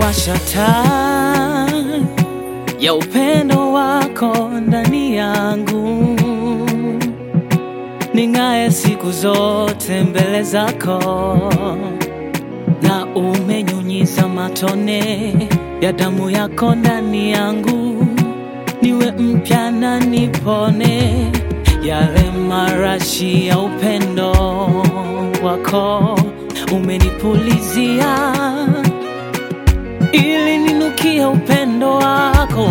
umewasha taa ya upendo wako ndani yangu, ning'aye siku zote mbele zako, na umenyunyiza matone ya damu yako ndani yangu, niwe mpya na nipone yale marashi ya upendo wako umenipulizia ili ninukia upendo wako.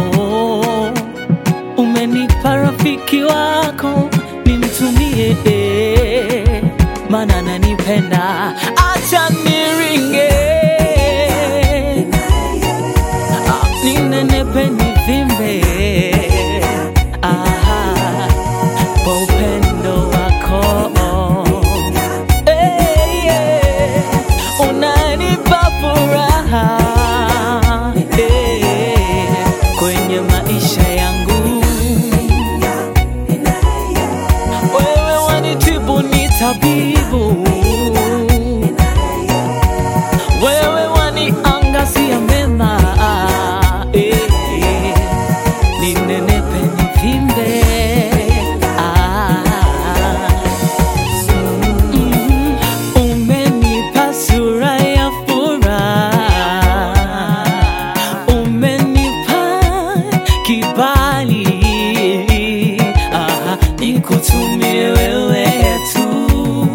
Umenipa rafiki wako nimtumie, maana nanipenda, acha niringe, Ah, ninenepe nivimbe, Ah, kwa upendo wako Eh, yeah. Unanipa furaha eh, kwenye maisha yangu. Wewe wanitibu ni tabibu, wewe waniangazia mema eh, ninenepe nivimbe ah. Mm, Umenipa sura ya furaha, umenipa kibali, ah, nikutumie wewe tu,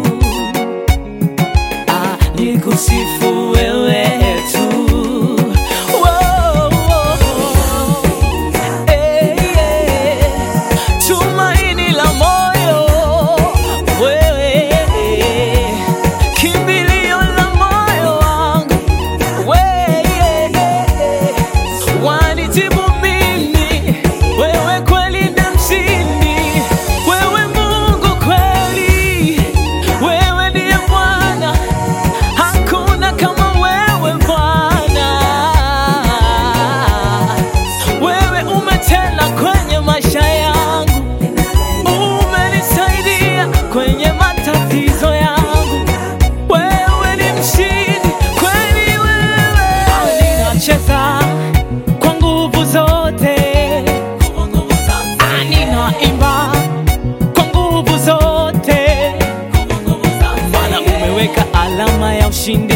ah, nikusifu wewe tu. Wow, wow. Eh, yeah. Tumaini la moyo wewe, kimbilio la moyo wangu wewe, wanitibu mimi, wewe kweli ni mshindi, wewe Mungu kweli, wewe ndiye Bwana, hakuna kama wewe Bwana. Wewe umetenda kwenye maisha yangu, umenisaidia kwenye matatizo yangu. Wewe ni mshindi kweli, wewe ninacheza kwa nguvu zote, Ah, ninaimba kwa nguvu zote, maana umeweka alama ya ushindi